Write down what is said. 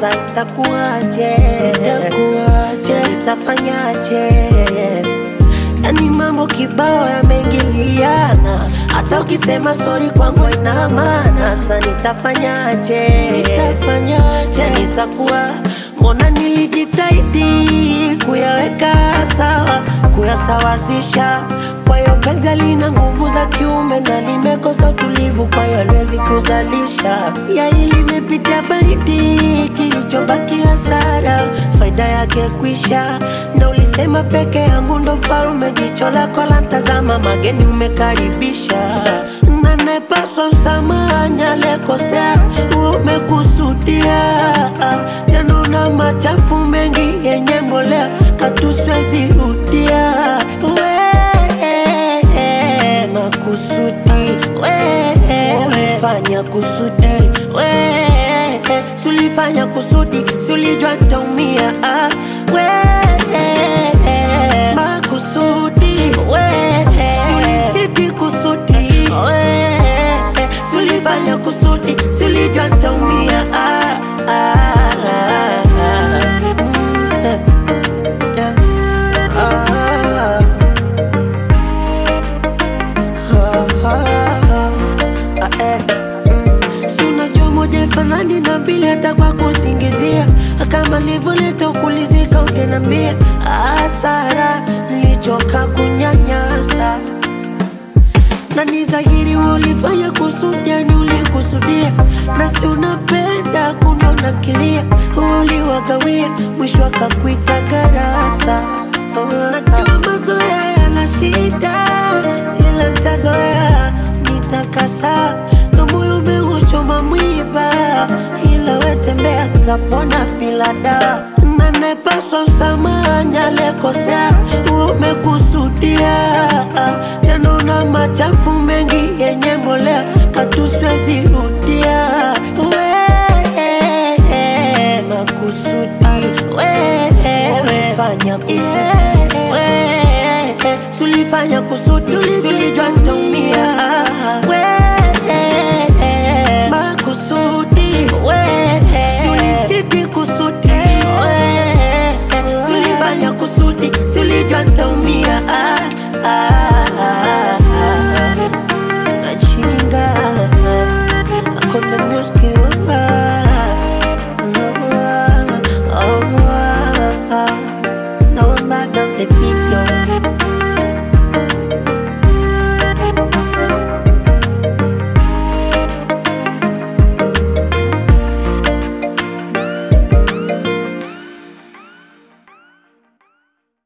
Sasa itakuwaje? Itakuwaje? Nitafanyaje? Yani mambo kibao yameingiliana, hata ukisema sori kwangu haina maana. Sasa nitafanyaje? Nitafanyaje? Nitakuwa mbona nilijitahidi kuyaweka sawa, kuyasawazisha. Kwa hiyo penzi lina nguvu za kiume na limekosa utulivu, kwa hiyo haliwezi kuzalisha. Yai limepitia baridi, kilichobaki hasara, faida yake kwisha. Na ulisema peke yangu ndo farume, jicho lako la ntazama, mageni umekaribisha na nepaswa msamaha, aliyekosea umekusudia. Tena una machafu mengi yenye mbolea, katuswezi rudia we makusudi we umefanya kusudi we sulifanya kusudi sulijua ntaumia ah, we makusudi we sulichiti kusudi we sulifanya kusudi sulijua ntaumia ah, ah, ah, ah. Mm, yeah. Ah. Si unajua moja ifanani na mbili hata kwa kusingizia kama nilivyoleta ukulizika ungenambia hasara nilichoka kunyanyasa na ni dhahiri wewe ulifanya kusudi, yani ulikusudia, na si unapenda kuniona kilia, uliwagawia, mwisho akakuita garasa. Najua mazoea yana shida, ila ntazoea, nitakasa na moyo umeuchoma mwiba, ila wetembea, tapona bila dawa na nepaswa msamaha, aliyekosea umekusudia, tena una machafu mengi yenye mbolea, katuswezi rudia we makusudi we umefanya kusudi we sulifanya kusudi sulijua ntaumia